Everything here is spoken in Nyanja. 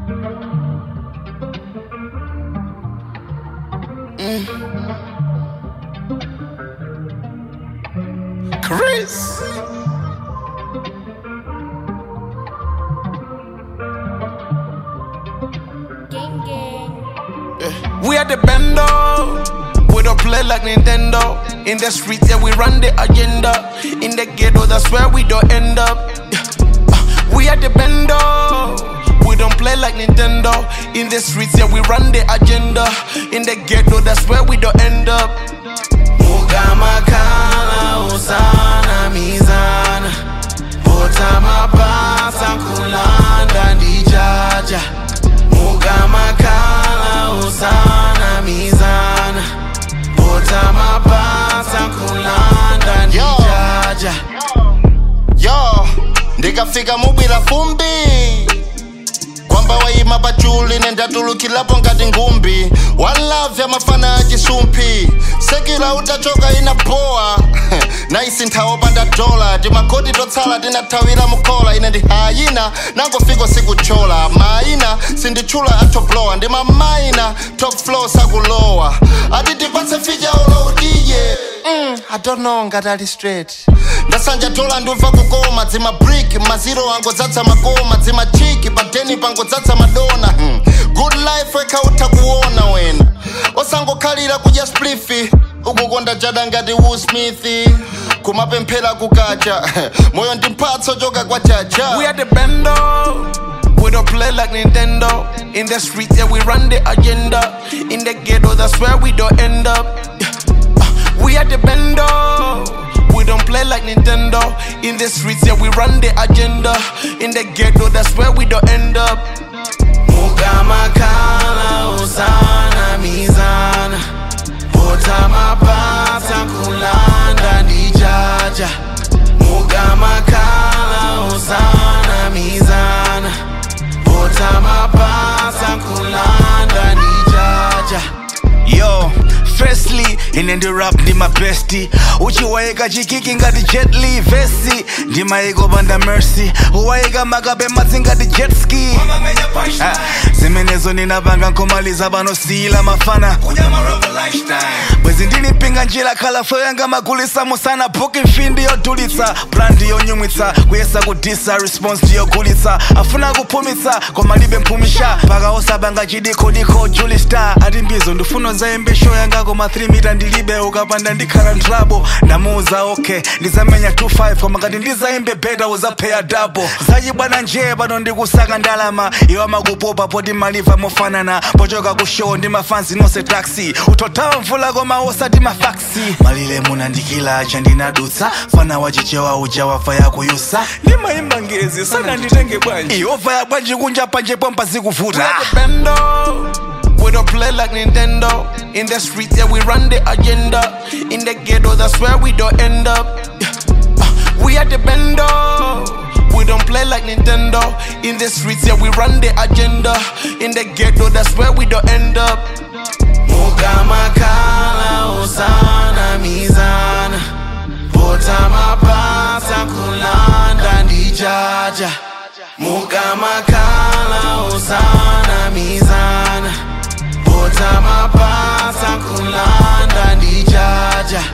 Chris. Gang gang. We are the bando. We don't play like Nintendo. In the streets, yeah, we run the agenda. In the ghetto, that's where we don't end up. Yeah. Uh, We are the bando. We don't play like Nintendo. In the streets, yeah, we run the agenda. In the ghetto, that's where we don't end up. Mugamakala usana mizana. Botama pasa kulanda ndijaja. Mugamakala usana mizana. Botama pasa kulanda ndijaja. yo ndikafika mubwira fumbi kwamba wayima pachuli nendatulukilapo ngati ngumbi one love ya mafana ya chisumphi sekila utachoka ina boa naisi nthawo panda dola timakoti totsala tinathawira mukhola ine ndi hayina nangofika sikuchola maina sinditchula atoblowa ndi mamaina top flow sakulowa ati tipatse ficha uloudiye mm, i don't know ngati ali straight ndasanja dola ndumva kukoma dzima brick maziro angodzadza makoma dzima chiki padeni pangodzadza madona hmm. good life wekhautha kuona wena osangokhalira kudya splifi ukukonda jada ngati Will Smith kumapemphera kukacha moyo ndi mphatso choka kwa chacha We are the bando. We don't play like Nintendo. In the streets, yeah, we run the agenda. In the ghetto, that's where we don't end up. Yeah. Uh, We are the bando. We don't play like Nintendo. In the streets, yeah, we run the agenda. In the ghetto, that's where we don't end up. Mugamakala usana mizana. Botama pasa kulanda ndijaja. Mugamakala usana mizana. Botama pasa kulanda ndijaja. yo firstly ine ndi rap ndi mabesti uchiwayika chikiki ngati jet li vesi ndimayiko panda mercy uwayika makabe madzi ngati jet ski Ah, zimenezo ninapanga nkhomaliza panosiyila mafana bwezi ndilipinga njira khalafo yanga magulisa musana booking mfindi yodulitsa brandi yonyumwitsa kuyesa kudisa response ndiyogulitsa afuna kuphumitsa koma libe mphumisha paka osabanga chidikodiko juli star ati mbizo ndifuna zayimbe show yanga koma 3 mita ndilibe ukapanda ndikhala ndrabo ndamuuza okay ndizamenya 25 koma ngati ndizayimbe beta uzapheya dabo zachibwana njee pano ndikusaka ndalama iwa makupopa poti maliva mofanana pochoka ku show ndi mafanzi nonse taxi utothawa mvula koma osati mafaksi malile munandikila cha ndinadutsa fana wachichewa uja wafa yakuyusa ndimayimba ngezi sana nditenge bwanji iova ya bwanji kunja panje pompa We zikuvuta are the bando. We don't play like Nintendo. In the streets, yeah, we run the agenda. In the ghetto, that's where we don't end up. Yeah. Uh, We are the bando. We don't play like Nintendo. In the streets, yeah, we run the agenda. In the ghetto, that's where we don't end up. Mugamakala usana mizana. Botama pasa kulanda ndijaja. Mugamakala usana mizana. Botama pasa kulanda ndijaja.